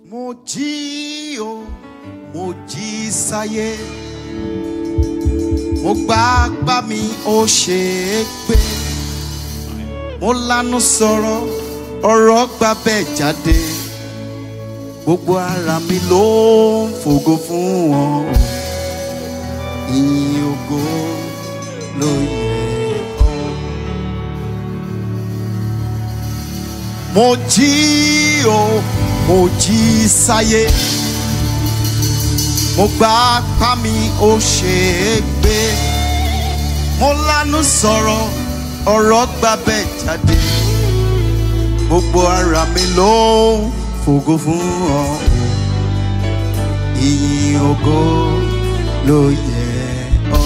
mo jí o mo jí sáyé mo gbá apá mi ó ṣe é gbé mo lanu sọ̀rọ̀ ọ̀rọ̀ gbà bẹ́ẹ̀ jáde gbogbo ara mi ló ń fògo fún wọn ìyìn ògo ló yẹ ọ́. mo jí o mo jí sáyé mo gbá apá mi ó ṣe é gbé mo lanu sọ̀rọ̀ ọ̀rọ̀ gbà bẹ́ẹ̀ jáde gbogbo ara mi ló ń fògo fún ọ ìyìn ògo ló yẹ ọ́.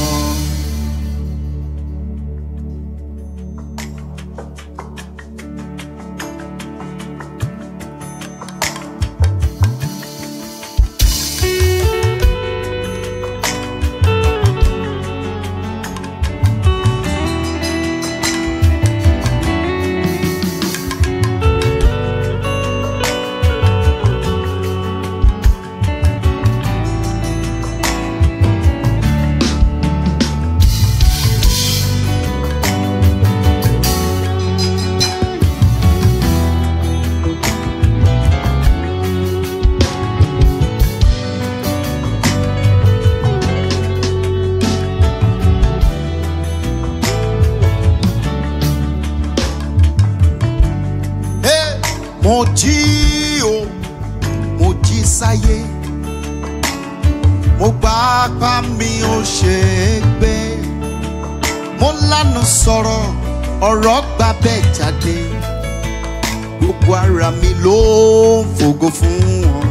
Hey, mo jí o mo jí sáyé mo gbá apá mi ó ṣe é gbé mo lánàá sọ̀rọ̀ ọ̀rọ̀ gbà bẹ́ẹ̀ jáde gbogbo ara mi ló ń fògo fún wọn.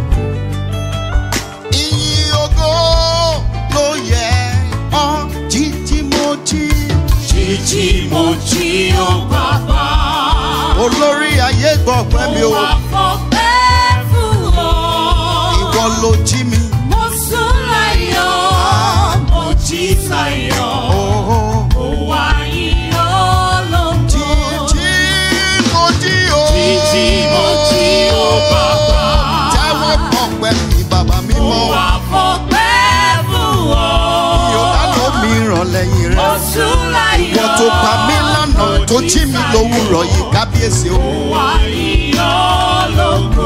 ìyìn ògo ló yẹ ọ́ jíjí mo jí Jíjí mo jí ó bàbá. olórí ayé gbọ́ pẹ́ mi o Mo wá fọpẹ́ fún ọ. ìwọ ló jí mi. Mo sùn láyọ̀, mo jí sáyọ̀. Oh, Mo wá yìn ọ́ lógo. jíjí mo jí o. Jíjí mo jí ó bàbá. Jẹ́wọ́ pọ̀ pẹ̀lú bàbá mi Mo mọ́. wá fọpẹ́ fún ọ. Yọ̀dá ló mi ràn lẹ́yìn Mo rẹ̀. sùn láyọ̀. Ìwọ tó pa mí lánàá tó jí mi lówùrọ̀ yìí kábíyèsí o. Mo wá yìn ọ́ lógo.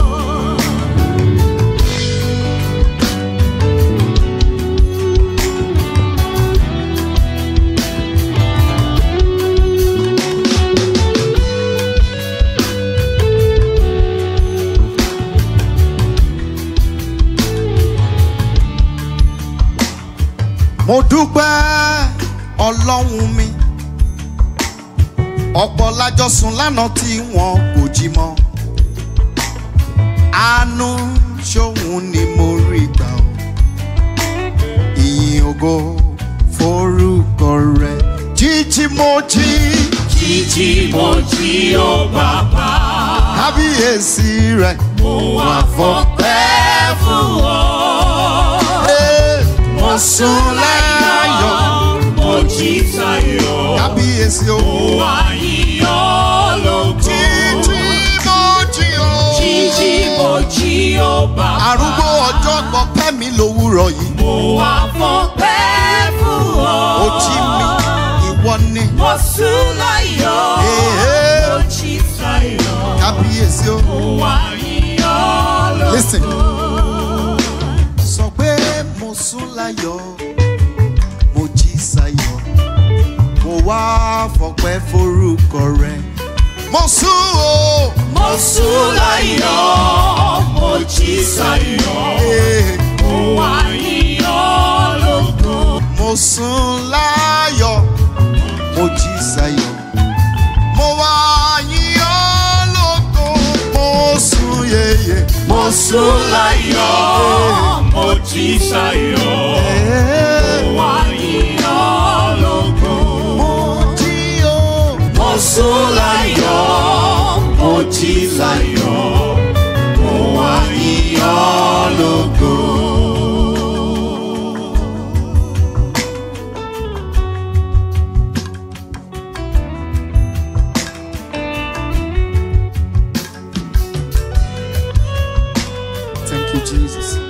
Mo dúpẹ́ ọlọ́run mi. Ọ̀pọ̀ lájọ sùn lánàá tí wọn kò jí mọ́. Àánú ṣòun ni mo rí gbà o. Ìyìn ògo forúkọ rẹ̀. Jíjí mo jí. Jíjí mo jí ó bàbá. Kábíyèsí rẹ̀. Mo wá fọpẹ́ fún ọ. Ee, Mo sùn láyọ̀. Mo jí sáyọ̀. Kábíyèsí o. Mo wá yìn ọ́ lógo. Jíjí mo jí o. Jíjí mo jí ó bàbá. Arúgbó ọjọ́ gbọ́pẹ́ mi lówùrọ̀ yìí. Mo wá fọpẹ́ fún ọ. Ó jí mi, ìwọ ni. Mo sùn láyọ̀. Ee. Mo jí sáyọ̀. Kábíyèsí o. Mo wá yìn ọ́ lógo. Listen. Sọ pé mo sùn láyọ̀, mo jí sáyọ̀, mo wá fọpẹ́ forúkọ rẹ̀. Mo sùn o. Mo sùn láyọ̀, mo jí sáyọ̀, Ee, mo wá yìn ọ́ lógo. Mo sùn láyọ̀, mo jí sáyọ̀, mo wá yìn ọ́ lógo. Mo sùn yeye. Mo sùn láyọ̀, mo jí sáyọ̀, Ee, mo wá yìn ọ́ lógo. Mo jí o. Mo sùn láyọ̀, mo jí sáyọ̀, mo wá yìn ọ́ lógo. you, Jesus.